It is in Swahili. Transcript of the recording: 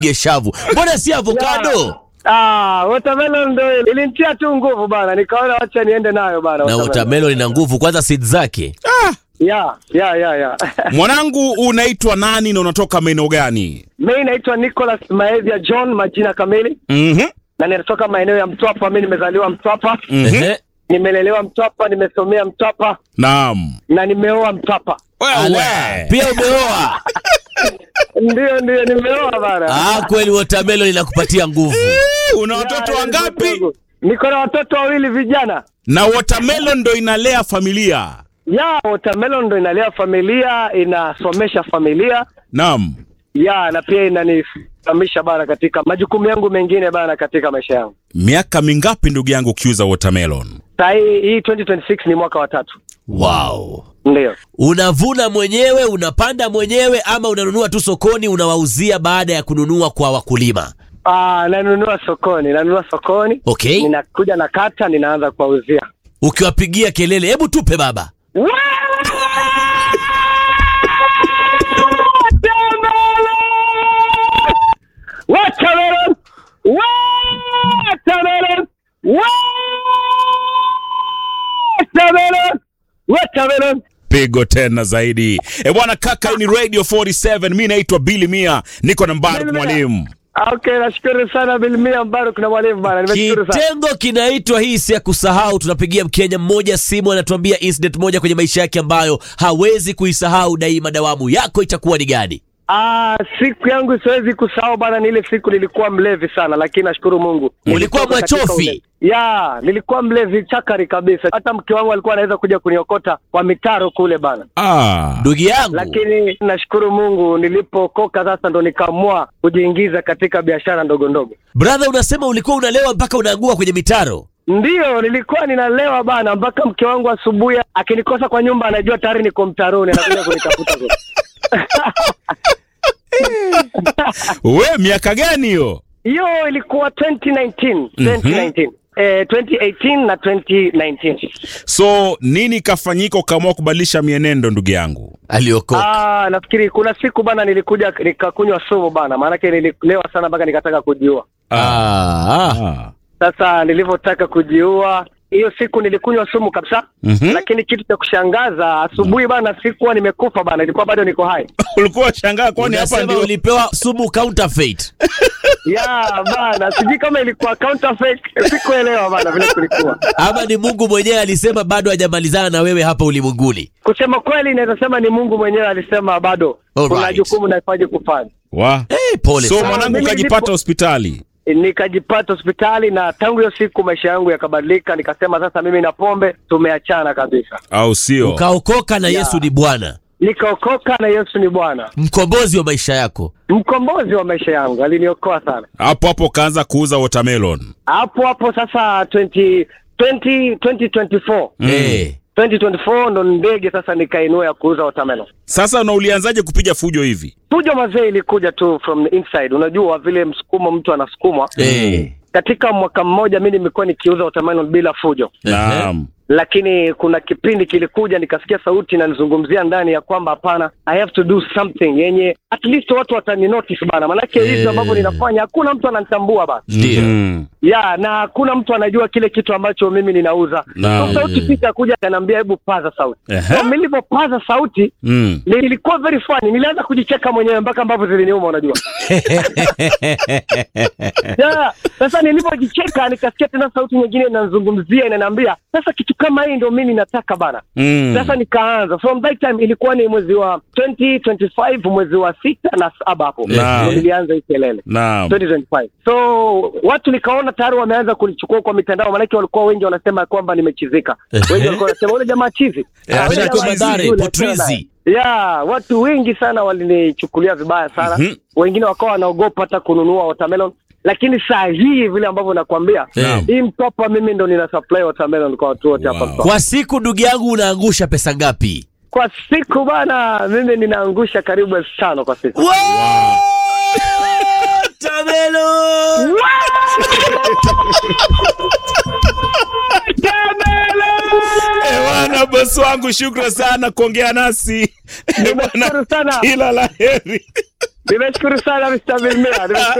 geshavu. Mbona si avocado? Ah, watermelon ndo ilinitia tu nguvu bana, nikaona wacha niende nayo bana. Na watermelon. watermelon ina nguvu, kwanza seed zake. Ya, ya, ya, ya. Mwanangu, unaitwa nani na unatoka maeneo gani? Mimi naitwa Nicholas Maezia John, majina kamili, Mhm. na ninatoka maeneo ya Mtwapa. Mimi nimezaliwa Mtwapa, Ehe. nimelelewa Mtwapa, nimesomea Mtwapa Naam. na nimeoa Mtwapa. Ala, Wewe. pia umeoa. Ndio, ndio, nimeoa bana. Ah, kweli watermelon inakupatia nguvu. Una watoto Ya, wangapi? ndugu. Niko na watoto wawili vijana. Na watermelon ndo inalea familia. Ya, watermelon ndo inalea familia, inasomesha familia. Naam. Ya, na pia inanifahamisha bana katika majukumu yangu mengine bana katika maisha yangu. Miaka mingapi ndugu yangu ukiuza watermelon? Saa hii hii 2026 ni mwaka wa tatu. Wow. Ndio. Unavuna mwenyewe, unapanda mwenyewe ama unanunua tu sokoni unawauzia baada ya kununua kwa wakulima? Ah, nanunua sokoni, nanunua sokoni. Okay. Ninakuja na kata, ninaanza kuwauzia. Ukiwapigia kelele, hebu tupe baba. Watermelon! Watermelon! Watermelon! Watermelon! Pigo tena zaidi. E bwana kaka, hii ni Radio 47. Mi naitwa Billy Mia, niko na Mbaruk Billy Mia. mwalimu. Okay, nashukuru sana Bilmia Mbaruk na mwalimu bana. Nimeshukuru sana. Kitengo kinaitwa hii si ya kusahau. Tunapigia Mkenya mmoja simu, anatuambia incident moja kwenye maisha yake ambayo hawezi kuisahau daima. Dawamu yako itakuwa ni gani? Ah, siku yangu siwezi kusahau bana, ni ile siku nilikuwa mlevi sana, lakini nashukuru Mungu. Ulikuwa Nilitoka katika mwachofi? ulevi. Ya, nilikuwa mlevi chakari kabisa. Hata mke wangu alikuwa anaweza kuja kuniokota kwa mitaro kule bana. Ah. Ndugu yangu, Lakini nashukuru Mungu nilipookoka sasa ndo nikaamua kujiingiza katika biashara ndogo ndogo. brother, unasema ulikuwa unalewa mpaka unaangua kwenye mitaro. Ndiyo, nilikuwa ninalewa bana, mpaka mke wangu asubuhi akinikosa kwa nyumba anajua tayari niko mtaroni, anakuja kunitafuta kule. We miaka gani hiyo? Hiyo ilikuwa 2019, 2019. Eh, 2018 na 2019. So nini kafanyika ukaamua kubadilisha mienendo ndugu yangu? Aliokoka. Ah, nafikiri kuna siku bana nilikuja nikakunywa sumu bana, maanake nililewa sana mpaka nikataka kujiua. Ah, ah. Ah. Sasa nilivyotaka kujiua hiyo siku nilikunywa sumu kabisa. Mhm. Lakini kitu cha kushangaza asubuhi bana, sikuwa nimekufa bana, ilikuwa bado niko hai. Ulikuwa shangaa kwani hapa Unasema ndio ulipewa sumu counterfeit. ya bana, sijui kama ilikuwa counterfeit, sikuelewa bana vile kulikuwa. ama ni Mungu mwenyewe alisema bado hajamalizana na wewe hapa ulimwenguni? Kusema kweli, naweza sema ni Mungu mwenyewe alisema bado Alright. kuna jukumu nahitaji kufanya. wa Hey, pole so sana. mwanangu mimi ukajipata nilipo- hospitali. Nikajipata hospitali na tangu hiyo siku maisha yangu yakabadilika. Nikasema sasa mimi na pombe tumeachana kabisa. Au sio? Ukaokoka na Yesu ni Bwana, Nikaokoka na Yesu ni Bwana, mkombozi wa maisha yako. mkombozi wa maisha yangu, aliniokoa sana. Hapo hapo ukaanza kuuza watermelon. Hapo hapo sasa 20, 20, 2024 Eh. 2024 ndo ndege sasa nikainua ya kuuza watermelon. Sasa na ulianzaje kupiga fujo hivi? Fujo mazee ilikuja tu from the inside. Unajua vile msukumo mtu anasukumwa. Eh. Katika mwaka mmoja mi nimekuwa nikiuza watermelon bila fujo, Naam. lakini kuna kipindi kilikuja nikasikia sauti inanizungumzia ndani ya kwamba hapana, I have to do something yenye at least watu watani notice bana, manake Eh. hivi ambavyo ninafanya hakuna mtu ananitambua bana Ndio. Mm. ya na hakuna mtu anajua kile kitu ambacho mimi ninauza. Naam. So sauti pita kuja akaniambia hebu paza sauti. Ehe. So nilivyopaza sauti Mm. nilikuwa very funny, nilianza kujicheka mwenyewe mpaka ambavyo ziliniuma, unajua ya sasa nilivyojicheka nikasikia tena sauti nyingine inanizungumzia inaniambia, sasa kitu kama hii ndio mimi nataka bana. Mm. Sasa nikaanza from that time, ilikuwa ni mwezi wa 2025 mwezi wa sita na saba hapo Naam. ndio nilianza hii kelele Naam. 2025. So watu nikaona tayari wameanza kunichukua kwa mitandao, maanake walikuwa wengi wanasema kwamba nimechizika. Wengi walikuwa wanasema ule jamaa chizi. Eh, Ah, apenda ule kwa jamaa chizi, madhare, yule, potrizi. achana naye. Ya, watu wengi sana walinichukulia vibaya sana. Mhm. Wengine wakawa wanaogopa hata kununua watermelon. Lakini saa hii vile ambavyo nakwambia, Naam. hii Mtwapa mimi ndo nina supply watermelon kwa watu wote hapa Wow. Mtwapa. Kwa siku ndugu yangu unaangusha pesa ngapi? Kwa siku bana, mimi ninaangusha karibu elfu tano kwa siku. Watermelon! Eh, bwana bosi wangu shukran sana kuongea nasi. Eh, bwana, Nashukuru sana. Kila la heri. Nimeshukuru sana Mr. Bilmia. Nimeshukuru